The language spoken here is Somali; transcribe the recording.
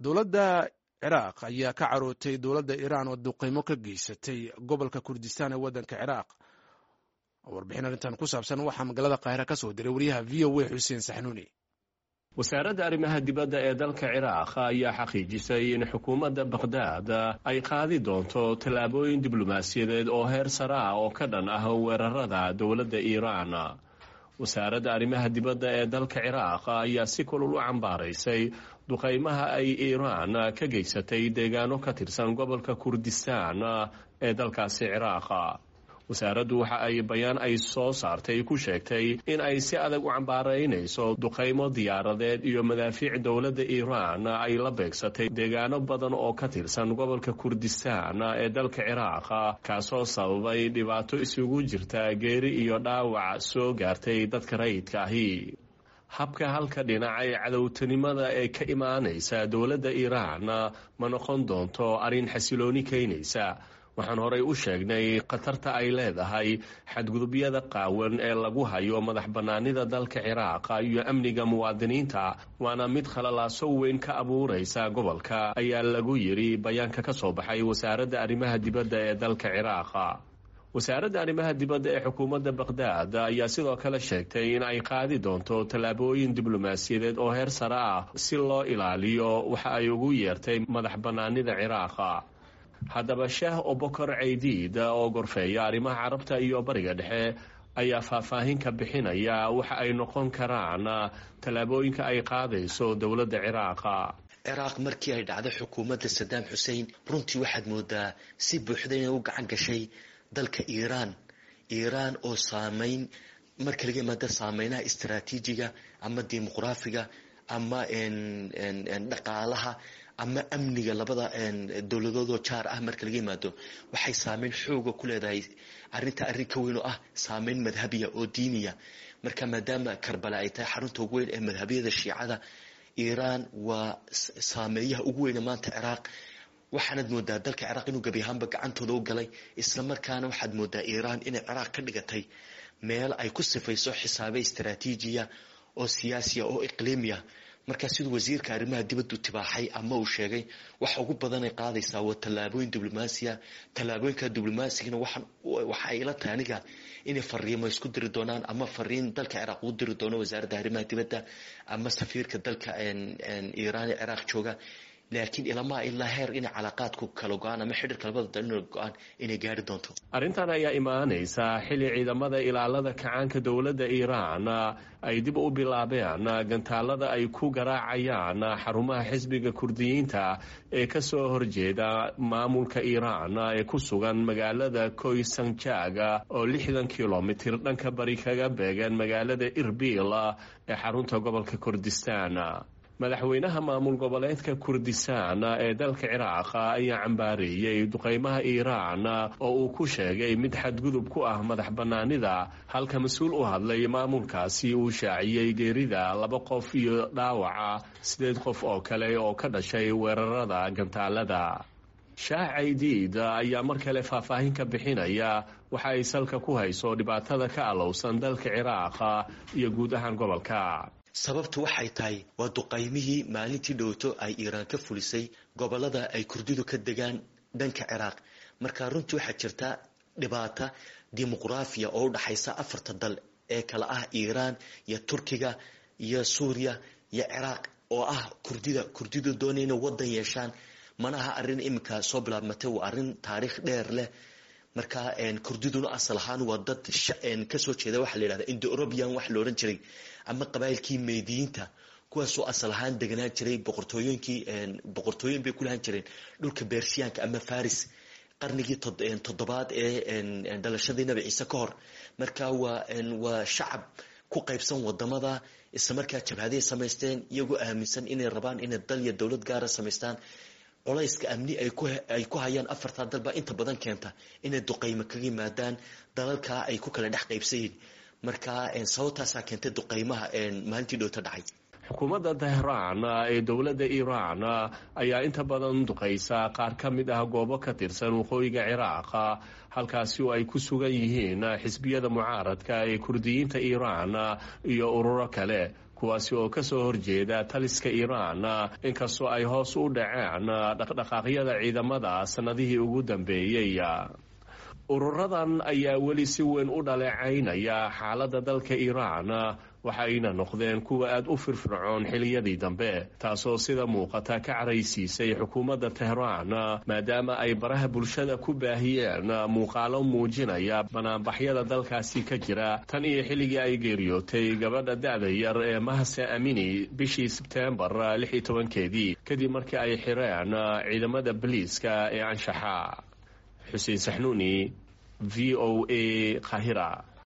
dowladda ciraaq ayaa ka carootay dowladda iiraan oo duqeymo ka geysatay gobolka kurdistaan ee waddanka ciraaq warbixin arrintan ku saabsan waxaa magaalada kaahira ka soo diray wariyaha v o a xuseen saxnuuni wasaaradda arrimaha dibadda ee dalka ciraaq ayaa xaqiijisay in xukuumadda bakhdad ay qaadi doonto tallaabooyin diblomaasiyadeed oo heer sare ah oo ka dhan ah weerarada dowladda iiraan wasaaradda arrimaha dibadda ee dalka ciraaq ayaa si kulul u cambaaraysay duqeymaha ay iiraan ka geysatay deegaano ka tirsan gobolka kurdistaan ee dalkaasi ciraaq wasaaraddu waxa ay bayaan ay soo saartay ku sheegtay in ay si adag u cambaaraynayso duqaymo diyaaradeed iyo madaafiic dowladda iiraan ay la beegsatay deegaano badan oo ka tirsan gobolka kurdistaan ee dalka ciraaq kaasoo sababay dhibaato isugu jirta geeri iyo dhaawac soo gaartay dadka rayidka ahi habka halka dhinac ee cadowtanimada ee ka imaanaysa dowladda iiraan ma noqon doonto arrin xasilooni keynaysa waxaan horey u sheegnay khatarta ay leedahay xadgudubyada qaawan ee lagu hayo madax bannaanida dalka ciraaq iyo amniga muwaadiniinta waana mid khalalaaso weyn ka abuuraysa gobolka ayaa lagu yidhi bayaanka ka soo baxay wasaaradda arrimaha dibadda ee dalka ciraaq wasaaradda arrimaha dibadda ee xukuumadda bakhdad ayaa sidoo kale sheegtay in ay qaadi doonto tallaabooyin diblomaasiyadeed oo heer sare ah si loo ilaaliyo waxa ay ugu yeertay madax bannaanida ciraaq haddaba sheeh obokor ceydiid oo gorfeeya arrimaha carabta iyo bariga dhexe ayaa faahfaahin ka bixinaya waxa ay noqon karaan tallaabooyinka ay qaadayso dowladda ciraaqa ciraaq markii ay dhacday xukuumadda sadaam xuseen runtii waxaad moodaa si buuxda inay u gacan gashay dalka iiraan iiraan oo saameyn marka laga imaada saameynaha istaraatiijiga ama dimuqraafiga ama dhaqaalaha ama amniga labada dowladoodoo jaar ah marka laga yimaado waxay saameyn xooga ku leedahay arinta arrin ka weyn oo ah saameyn madhabiya oo diiniya marka maadaama karbala ay tahay xarunta ugu weyn ee madhabiyada shiicada iiraan waa saameeyaha ugu weyne maanta ciraaq waxaanad moodaa dalka ciraaq inuu gebi ahaanba gacantooda u galay isla markaana waxaad moodaa iiraan inay ciraaq ka dhigatay meel ay ku sifayso xisaabe istaraatiijiya oo siyaasiya oo iqliimiya markaa siduu wasiirka arrimaha dibaddu tibaaxay ama uu sheegay waxa ugu badanay qaadaysaa waa tallaabooyin diblomaasiya tallaabooyinka diblomaasiigana waxa ay ila tahay aniga inay fariimo isku diri doonaan ama fariin dalka ciraaq ugu diri doono wasaaradda arrimaha dibadda ama safiirka dalka iiraan ee ciraaq jooga laakiin ilamaa ilaa heer inay calaaqaadku kala go-aan ama xidhiirka labada dalino go-aan inay gaari doonto arrintan ayaa imaanaysa xilli ciidamada ilaalada kacaanka dowladda iiraan ay dib u bilaabeen gantaalada ay ku garaacayaan xarumaha xisbiga kurdiyiinta ee ka soo horjeeda maamulka iiraan ee ku sugan magaalada koysanjag oo lixdan kilomitir dhanka bari kaga beegan magaalada irbil ee xarunta gobolka kurdistaan madaxweynaha maamul goboleedka kurdistaan ee dalka ciraaq ayaa cambaareeyey duqeymaha iiraan oo uu ku sheegay mid xadgudub ku ah madax bannaanida halka mas-uul u hadlay maamulkaasi uu shaaciyey geerida laba qof iyo dhaawaca sideed qof oo kale oo ka dhashay weerarada gantaalada shaah caydiid ayaa mar kale faahfaahin ka bixinaya waxa ay salka ku hayso dhibaatada ka alowsan dalka ciraaq iyo guud ahaan gobolka sababtu waxay tahay waa duqaymihii maalintii dhowto ay iiraan ka fulisay gobolada ay kurdidu ka degaan dhanka ciraaq marka runtii waxaa jirta dhibaata dimuqraafiya oo u dhaxaysa afarta dal ee kale ah iiraan iyo turkiga iyo suuriya iyo ciraaq oo ah kurdida kurdidu doonay inay wadan yeeshaan manaha arrin iminka soo bilaabmatay waa arrin taariikh dheer leh marka kurdiduna asal ahaan waa dad kasoo jeeda waxaa la yidhahda indo eurobian wax la odhan jiray ama qabaayilkii meydiyiinta kuwaasoo asal ahaan deganaan jiray boqortooyinkii boqortooyin bay ku lahaan jireen dhulka bershiyaanka ama faris qarnigii toddobaad ee dhalashadii nabi ciise ka hor marka waa waa shacab ku qaybsan wadamada isla markaa jabhaday samaysteen iyagoo aaminsan inay rabaan inay dal iyo dowlad gaara samaystaan colayska amni ay ku hayaan afartaa dalbaa inta badan keenta inay duqaymo kaga yimaadaan dalalkaa ay ku kala dhex qaybsayiin marka sababtaasaa keentay duqaymaha maalintii dhowta dhacay xukuumadda tehraan ee dowladda iiraan ayaa inta badan duqaysa qaar ka mid ah goobo ka tirsan waqooyiga ciraaq halkaasi oo ay ku sugan yihiin xisbiyada mucaaradka ee kurdiyiinta iiraan iyo ururo kale kuwaasi oo kasoo horjeeda taliska iiraan inkastoo ay hoos u dhaceen dhaqdhaqaaqyada ciidamada sannadihii ugu dambeeyey ururadan ayaa weli si weyn u dhaleecaynaya xaaladda dalka iiraan waxa ayna noqdeen kuwa aada u firfircoon xiliyadii dambe taasoo sida muuqata ka caraysiisay xukuumadda tehraan maadaama ay baraha bulshada ku baahiyeen muuqaalo muujinaya banaanbaxyada dalkaasi ka jira tan iyo xilligii ay geeriyootay gabadha da-da yar ee mahse amini bishii sebteembar lix iyo tobankeedii kadib markii ay xireen ciidamada boliiska ee anshaxa xuseen saxnuuni v o a kahira